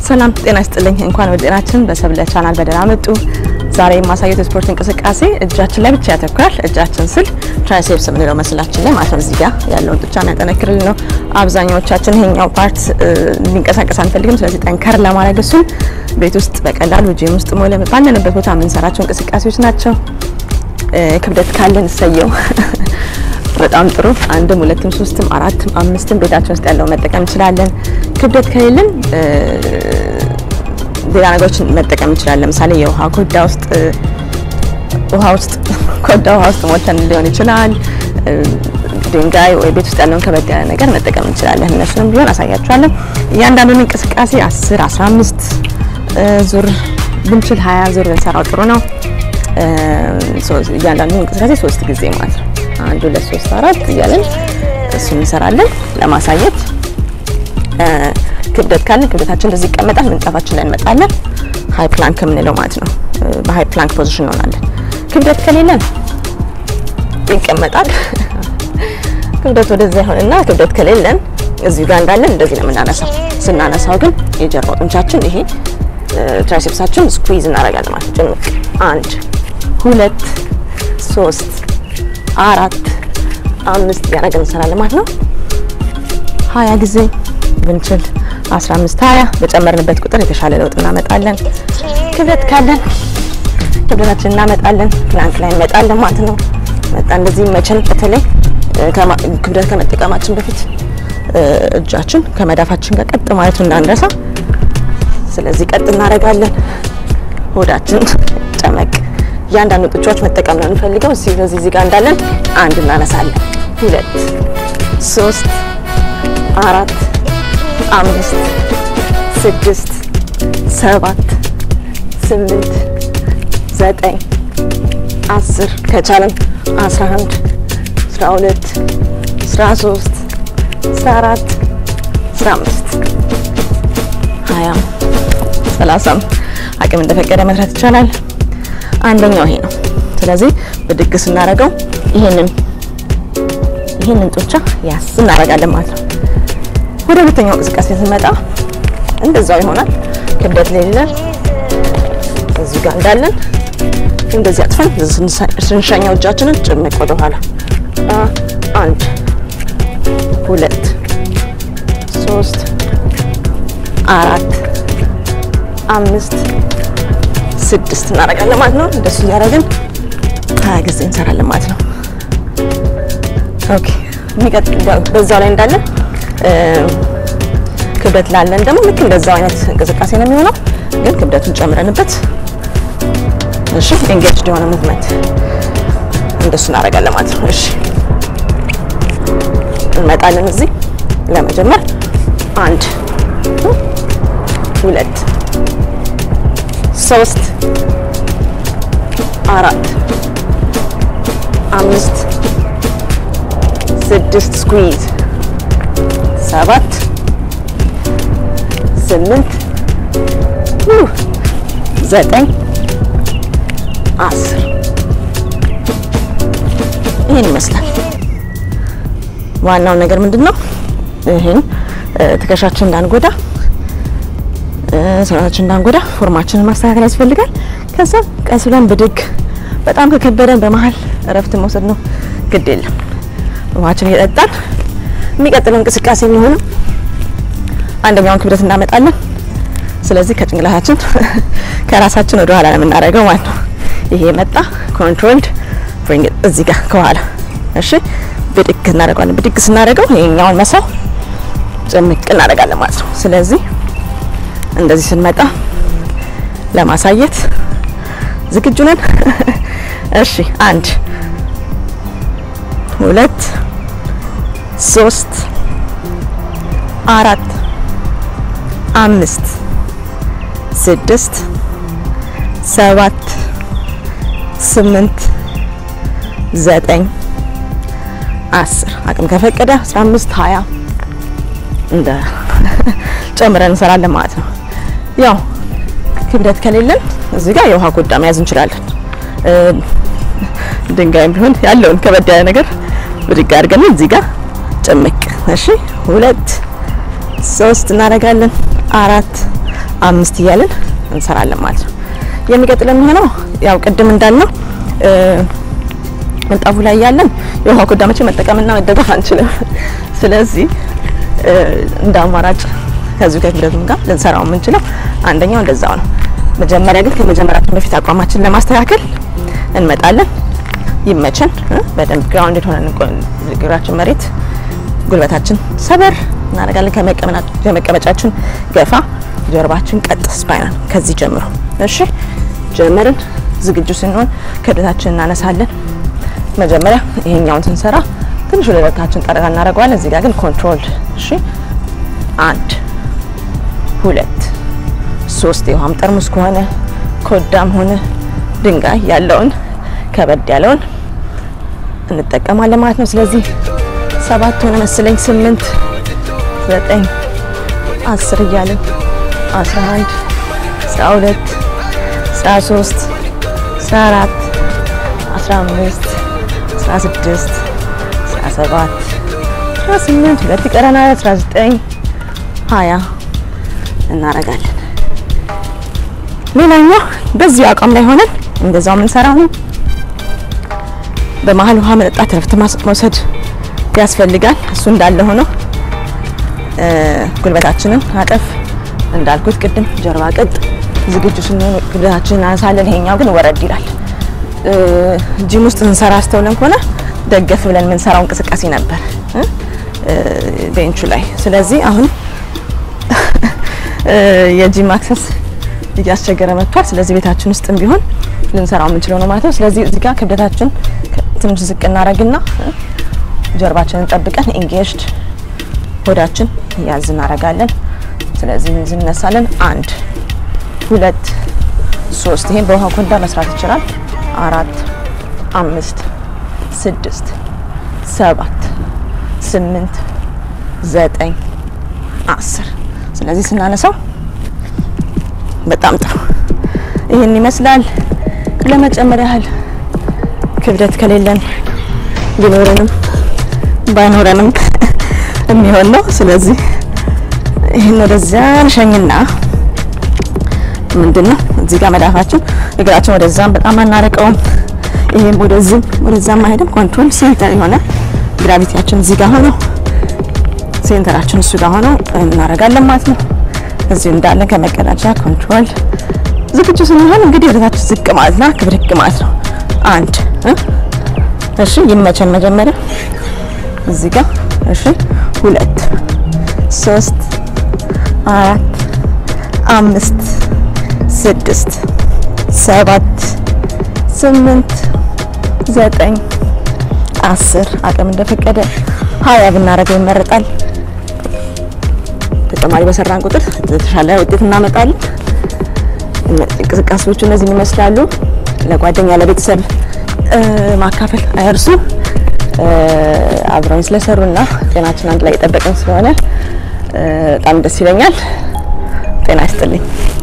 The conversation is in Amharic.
ሰላም ጤና ይስጥልኝ። እንኳን ወደ ጤናችን በሰብለ ቻናል በደህና መጡ። ዛሬ የማሳየት የስፖርት እንቅስቃሴ እጃችን ላይ ብቻ ያተኩራል። እጃችን ስል ትራይሴፕስ የምንለው መስላችን ላይ ማለት ነው። እዚህ ጋር ያለውን ጡንቻ የሚያጠነክርልን ነው። አብዛኛዎቻችን ይሄኛው ፓርት ሊንቀሳቀስ አንፈልግም። ስለዚህ ጠንከር ለማድረግ እሱን ቤት ውስጥ በቀላሉ ጂም ውስጥ ሞለ ባለንበት ቦታ የምንሰራቸው እንቅስቃሴዎች ናቸው። ክብደት ካለን እሰየው በጣም ጥሩ። አንድም ሁለትም ሶስትም አራትም አምስትም ቤታችን ውስጥ ያለው መጠቀም እንችላለን። ክብደት ከሌለን ሌላ ነገሮችን መጠቀም እንችላለን። ለምሳሌ የውሃ ኮዳ ውስጥ ውሃ ውስጥ ኮዳ ውሃ ውስጥ ሞልተን ሊሆን ይችላል። ድንጋይ ወይ ቤት ውስጥ ያለውን ከበድ ያለ ነገር መጠቀም እንችላለን። እነሱንም ቢሆን አሳያችኋለሁ። እያንዳንዱን እንቅስቃሴ 10 15 ዙር ብንችል 20 ዙር ብንሰራው ጥሩ ነው። እያንዳንዱ እንቅስቃሴ ሶስት ጊዜ ማለት ነው። አንድ ሁለት ሶስት አራት እያለን እሱ እንሰራለን ለማሳየት። ክብደት ካለን ክብደታችን እንደዚህ ይቀመጣል። ምንጣፋችን ላይ እንመጣለን። ሃይ ፕላንክ የምንለው ማለት ነው። በሃይ ፕላንክ ፖዚሽን እንሆናለን። ክብደት ከሌለን ይቀመጣል። ክብደት ወደዛ ይሆንና ክብደት ከሌለን እዚሁ ጋር እንዳለን እንደዚህ ነው የምናነሳው። ስናነሳው ግን የጀርባው ጡንቻችን ይሄ ትራይሴፕሳችን ስኩዊዝ እናደርጋለን ማለት ነው። ጭምቅ አንድ ሁለት ሶስት አራት አምስት እያደረግን እንሰራለን ማለት ነው። ሀያ ጊዜ ብንችል 15 20 በጨመርንበት ቁጥር የተሻለ ለውጥ እናመጣለን። ክብደት ካለን ክብደታችን እናመጣለን። ፕላንክ ላይ እንመጣለን ማለት ነው። መጣ እንደዚህ መቸን። በተለይ ክብደት ከመጠቀማችን በፊት እጃችን ከመዳፋችን ጋር ቀጥ ማለቱ እንዳንረሳ። ስለዚህ ቀጥ እናደርጋለን። ሆዳችን ጨመቅ እያንዳንዱ ጡንቻዎች መጠቀም ነው የምንፈልገው። እዚህ በዚህ እዚህ ጋር እንዳለን አንድ እናነሳለን። ሁለት ሶስት አራት አምስት ስድስት ሰባት ስምንት ዘጠኝ አስር ከቻለን አስራ አንድ አስራ ሁለት አስራ ሶስት አስራ አራት አስራ አምስት ሀያም ሰላሳም አቅም እንደፈቀደ መስራት ይቻላል። አንደኛው ይሄ ነው። ስለዚህ ብድግ ስናደርገው ይሄንን ይሄንን ጡንቻ ያስ እናደርጋለን ማለት ነው። ወደ ሁለተኛው እንቅስቃሴ ስንመጣ እንደዛው ይሆናል። ክብደት ሌለን እዚህ ጋር እንዳለን እንደዚህ አጥፈን ስንሸኛው እጃችንን ጭምቅ ወደ ኋላ አንድ ሁለት ሶስት አራት አምስት ስድስት እናደርጋለን ማለት ነው። እንደሱ እያደረግን ሀያ ጊዜ እንሰራለን ማለት ነው። ኦኬ የሚቀጥል በዛው ላይ እንዳለን ክብደት ላለን ደግሞ ልክ እንደዛው አይነት እንቅስቃሴ ነው የሚሆነው፣ ግን ክብደቱን ጨምረንበት እሺ፣ ኤንጌጅድ የሆነ ሙቭመንት እንደሱ እናደርጋለን ማለት ነው። እሺ እንመጣለን እዚህ ለመጀመር አንድ ሁለት ሶስት አራት አምስት ስድስት ስኩዊዝ ሰባት ስምንት ዘጠኝ አስር ይህን ይመስላል። ዋናው ነገር ምንድን ነው? ይህን ትከሻችን እንዳንጎዳ ሰውነታችን እንዳንጎዳ ፎርማችንን ማስተካከል ያስፈልጋል። ከዛ ቀስ ብለን ብድግ፣ በጣም ከከበደን በመሀል እረፍት መውሰድ ነው። ግድ የለም ውሃችን እየጠጣን የሚቀጥለው እንቅስቃሴ የሚሆነው አንደኛውን ክብደት እናመጣለን። ስለዚህ ከጭንቅላታችን ከራሳችን ወደ ኋላ ነው የምናደርገው ማለት ነው። ይሄ መጣ ኮንትሮልድ ብሪንግ እዚህ ጋር ከኋላ እሺ፣ ብድግ እናደርገዋለን። ብድግ ስናደርገው ይሄኛውን መሳው ጭምቅ እናደርጋለን ማለት ነው። ስለዚህ እንደዚህ ስንመጣ ለማሳየት ዝግጁ ነን። እሺ አንድ ሁለት ሶስት አራት አምስት ስድስት ሰባት ስምንት ዘጠኝ አስር አቅም ከፈቀደ አስራ አምስት ሀያ እንደ ጨምረን እንሰራለን ማለት ነው። ያው ክብደት ከሌለን እዚህ ጋር የውሃ ኮዳ መያዝ እንችላለን። ድንጋይም ቢሆን ያለውን ከበድ ያለ ነገር ብድግ አድርገን እዚህ ጋር ጭምቅ። እሺ ሁለት ሶስት እናደርጋለን። አራት አምስት እያልን እንሰራለን ማለት ነው። የሚቀጥለው የሚሆነው ያው ቅድም እንዳልነው ምንጣፉ ላይ ያለን የውሃ ኮዳ መቼ መጠቀምና መደገፍ አንችልም። ስለዚህ እንደ አማራጭ ከዚሁ ከክብደቱም ጋር ልንሰራው የምንችለው አንደኛው እንደዛው ነው። መጀመሪያ ግን ከመጀመራችን በፊት አቋማችን ለማስተካከል እንመጣለን። ይመቸን በደንብ ግራውንድ ሆነን እግራችን መሬት ጉልበታችን ሰበር እናደርጋለን። ከመቀመጫችን ገፋ፣ ጀርባችን ቀጥ፣ ስፓይናል ከዚህ ጀምሮ እሺ። ጀመርን። ዝግጁ ስንሆን ክብደታችን እናነሳለን። መጀመሪያ ይሄኛውን ስንሰራ ትንሽ ወደ ደረታችን ጠረጋ እናደርገዋለን። እዚህ ጋር ግን ኮንትሮል እሺ። አንድ ሁለት ሶስት የውሃም ጠርሙስ ከሆነ ኮዳም ሆነ ድንጋይ ያለውን ከበድ ያለውን እንጠቀማለን ማለት ነው። ስለዚህ ሰባት ሆነ መስለኝ ስምንት ዘጠኝ አስር እያለን አስራ አንድ አስራ ሁለት አስራ ሶስት አስራ አራት አስራ አምስት አስራ ስድስት አስራ ሰባት አስራ ስምንት ሁለት ይቀረናል። አስራ ዘጠኝ ሀያ እናረጋለን። ሌላኛው በዚሁ አቋም ላይ ሆነን እንደዛው የምንሰራው ነው። በመሀል ውሃ መጠጣት፣ ረፍት መውሰድ ያስፈልጋል። እሱ እንዳለ ሆኖ ጉልበታችንን አጠፍ እንዳልኩት ቅድም ጀርባ ቀጥ ዝግጁ ስንሆን ጉልበታችንን እናነሳለን። ይሄኛው ግን ወረድ ይላል። ጂም ውስጥ ስንሰራ አስተውለን ከሆነ ደገፍ ብለን የምንሰራው እንቅስቃሴ ነበር ቤንቹ ላይ። ስለዚህ አሁን የጂም አክሰስ እያስቸገረ መጥቷል። ስለዚህ ቤታችን ውስጥም ቢሆን ልንሰራው የምንችለው ነው ማለት ነው። ስለዚህ እዚህ ጋር ክብደታችን ትንሽ ዝቅ እናደርግና ጀርባችንን ጠብቀን ኢንጌጅድ ሆዳችን ያዝ እናደርጋለን። ስለዚህ እንነሳለን። አንድ ሁለት ሶስት። ይሄን በውሃ ኮዳ መስራት ይችላል። አራት አምስት ስድስት ሰባት ስምንት ዘጠኝ አስር። ስለዚህ ስናነሳው በጣም ጥሩ ይህን ይመስላል። ለመጨመር ያህል ክብደት ከሌለን ቢኖረንም ባይኖረንም የሚሆን ነው። ስለዚህ ይህን ወደዚያ እንሸኝና ምንድን ነው እዚህ ጋር መዳፋችን እግራችን ወደዛም በጣም አናረቀውም። ይሄም ወደዚህም ወደዛም አይሄድም። ኮንትሮል ሴንተር የሆነ ግራቪቲያችን እዚህ ጋር ሆኖ ሴንተራችን እሱ ጋር ሆኖ እናደርጋለን ማለት ነው። እዚሁ እንዳለን ከመቀዳጃ ኮንትሮል ዝግጁ ስንሆን እንግዲህ ወደታችን ዝቅ ማለት ነው። ክብድግ ማለት ነው። አንድ እሺ፣ ይመቸን መጀመሪያ እዚህ ጋር እሺ፣ ሁለት ሶስት አራት አምስት ስድስት ሰባት ስምንት ዘጠኝ አስር አቅም እንደፈቀደ ሀያ ብናደርገው ይመረጣል። ተጨማሪ በሰራን ቁጥር የተሻለ ውጤት እናመጣለን። እንቅስቃሴዎቹ እነዚህን ይመስላሉ። ለጓደኛ ለቤተሰብ ማካፈል አይርሱ። አብረውን ስለሰሩና ጤናችን አንድ ላይ የጠበቅን ስለሆነ በጣም ደስ ይለኛል። ጤና ይስጥልኝ።